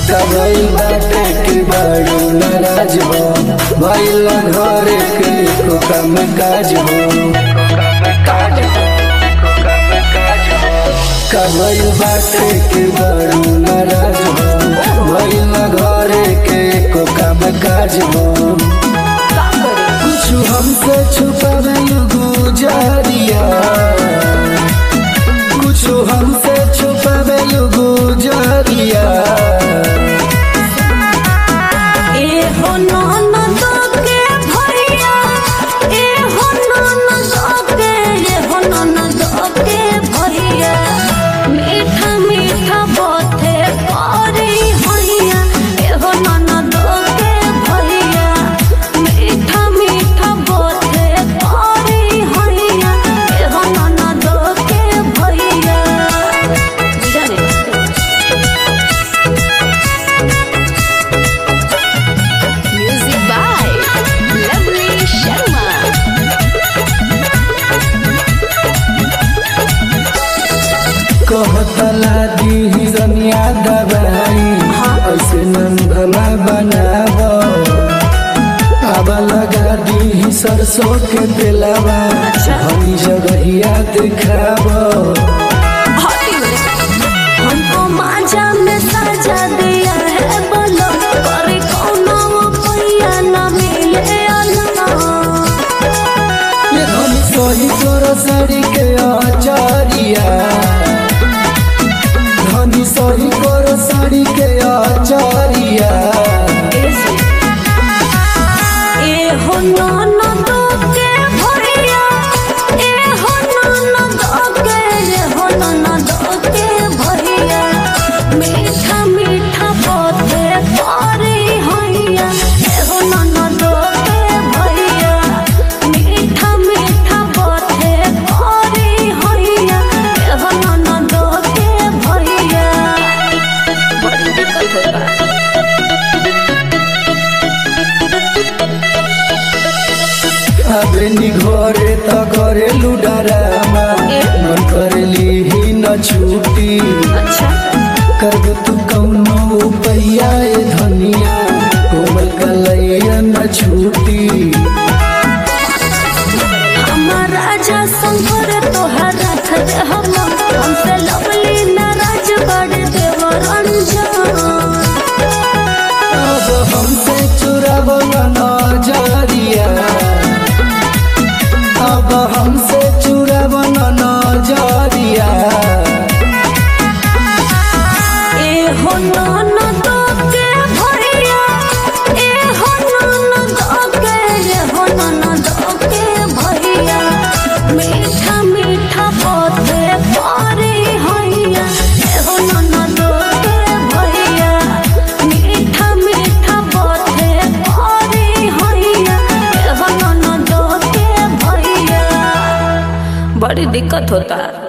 कबई बाटे के बड़ू नाराज हो भइल घरे के को कम काज हो कबई बाटे के बड़ू नाराज हो भइल घरे के को कम काज हो कुछ हमसे छुपावे गुजारिया कुछ हमसे छुपावे गुजारिया ए हो ननद के भैया ए हो ननद के ए हो ननद के भैया मीठा मीठा बाते करे हैया ए हो ननद के भैया मीठा मीठा बाते करे हैया ए हो ननद के भैया जाने Music by Lovely Sharma. कहतला दी रनिया दबाई ऐसे नंदना बनाब अब लगा दी सरसों के तेलावा हरी जगहिया दिखाब हमको माजा में सजा दिया है बोलो करे कोनो पैया न मिले अल्लाह ये धनी सोही तोर साड़ी के आचारिया धनी सोही तोर साड़ी के आचारिया ए हो ननद के भैया ए हो ननद के ए हो ननद के भैया मीठा मीठा बाते करे हैया ए हो ननद के भैया मीठा मीठा बाते करे हैया ए हो ननद के भैया बड़ी दिक्कत होता है अबेनी घरे त करेलु डरामा मन करेली ही न छूटी अच्छा करब तू कौनो पैया ए धनिया कोमल कलैया न छूटी हमार राजा शंकर तोहर रख दे हम हमसे लवली नाराज बड़ देवर अनजान अब हमसे चुराब नजरिया अब हमसे चुराब नजरिया ए हो ननद के भैया ए हो ननद के ए हो ननद के भैया मीठा मीठा बाते करे हैया ए हो ननद के भैया मीठा मीठा बाते करे हैया ए हो ननद के भैया बड़ी दिक्कत होता है